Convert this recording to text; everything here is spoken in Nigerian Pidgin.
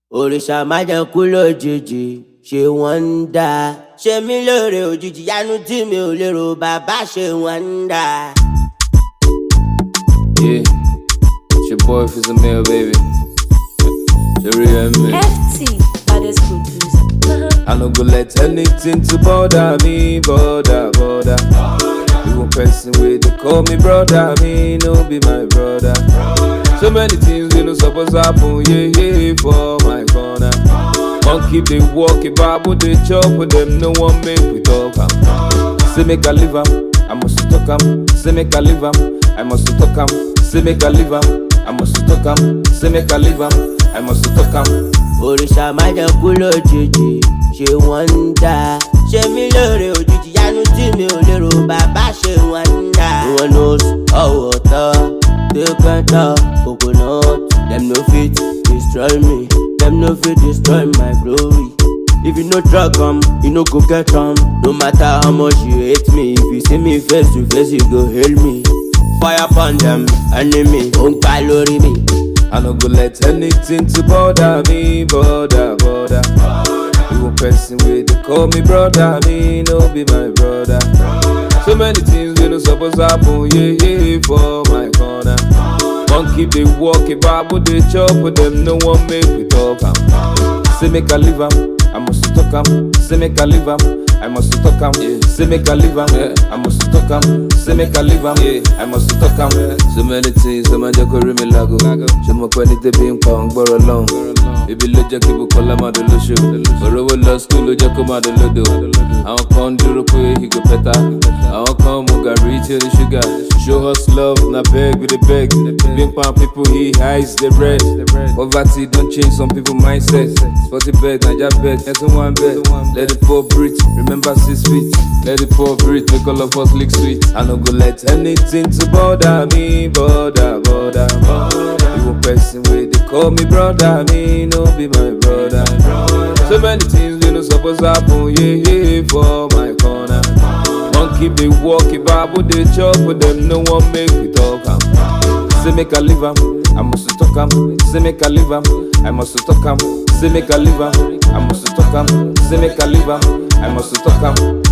òrìṣà má jẹ́ kú lójijì ṣé wọ́n ń dá ṣe mí lóore òjijì yanu tí mi ò lérò bàbá ṣe wọ́n ń dá. Yeah, it's your boy Fizz Mail, baby. The real me. FT, baddest producer. I no go let anything to bother me, bother, bother. You one person with they call me brother, me no be my brother. So many things we no supposed happen, yeah, yeah, for my corner. Monkey they walk, a babu they chop with them, no one make we talk am. Say make I live am, I must talk am. Say make I live am, I must talk am. Say make I live am, I must talk am. Say make I live am, I must talk am. òrìṣà má jẹ́ kú lójijì ṣé wọ́n ń dá ṣe mí lóore òjijì yanu tí mi ò lérò bàbá ṣe wọ́n ń dá. no one knows ọwọ́ tọ́ tẹ́kẹ́tọ́ coconut dem no fit destroy me dem no fit destroy my glory. If you no drug am, you no go get am. No matter how much you hate me, if you see me face to face, you go hail me. Fire upon them, enemy, ó ń pa lórí mi. I no go let anything to bother me, bother, bother. You one person with they call me brother, me no be my brother. So many things we no supposed happen, yeah, yeah, for my corner. Monkey they walk, a babu they chop with them, no one make we talk am. Say make I live am, I must talk am. Say make I live am, I must talk am. Yeah. Say make I live am, yeah. I must talk am. Say make I live am, yeah. I must talk am. So many things, so man just go me lago. Ṣé mo pẹ́ ní tẹ́bí ń pa òun gbọ́rọ̀ lọ́hùn? Ibi ló jẹ́ kí Bukola máa dùn lóṣù. Òrówó lọ skul ló jẹ́ kó máa dùn lódò. Àwọn kan ń dúró pé he go better. Àwọn kan mu gàrí tí ó ní ṣúgà. Show us love, na beg we dey beg. Bí ń pa people he hides the bread. Poverty don change some people mindset. Sporty beg, Naija beg, ẹ̀sùn one beg. Let the poor breathe, remember six feet. Let the poor breathe, make all of us lick sweet. I no go let anything to bother me, bother, bother, bother. You one person with they call me brother, me no be my brother. So many things we no supposed happen, yeah, yeah, for my corner. Monkey they walk, a babu they chop with them, no one make we talk am. Say make I live am, I must talk am. Say make I live am, I must talk am. Say make I live am, I must talk am. Say make I live am, I must talk am.